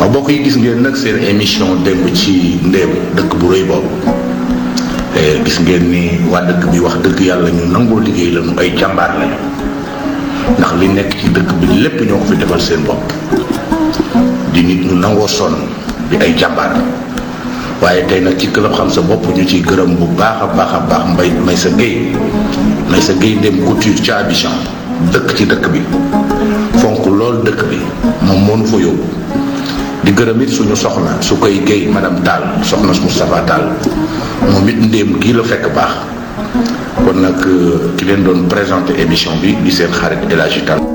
waaw mbokk yi gis ngeen nag seen émission démb ci ndéem dëkk bu rëy boobu gis ngeen ni waa dëkk bi wax dëgg yàlla ñu nangoo liggéey la ñu ay jàmbaar lañu ndax li nekk ci dëkk bi lépp ñoo ko fi defal seen bopp di nit ñu nangoo sonn di ay jàmbaar waaye tey nag ci club xam sa bopp ñu ciy gërëm bu baax a baax a baax mbay may sa géey may sa géey ndéem couture ca Abidjan dëkk ci dëkk bi fonk lool dëkk bi moom moo nu fa yóbbu di gërëm it suñu soxna su koy géey madame Tall soxna su Moustapha Tall moom it ndéem kii la fekk baax kon nag ki leen doon présenté émission bi di seen xarit El Hadji Tall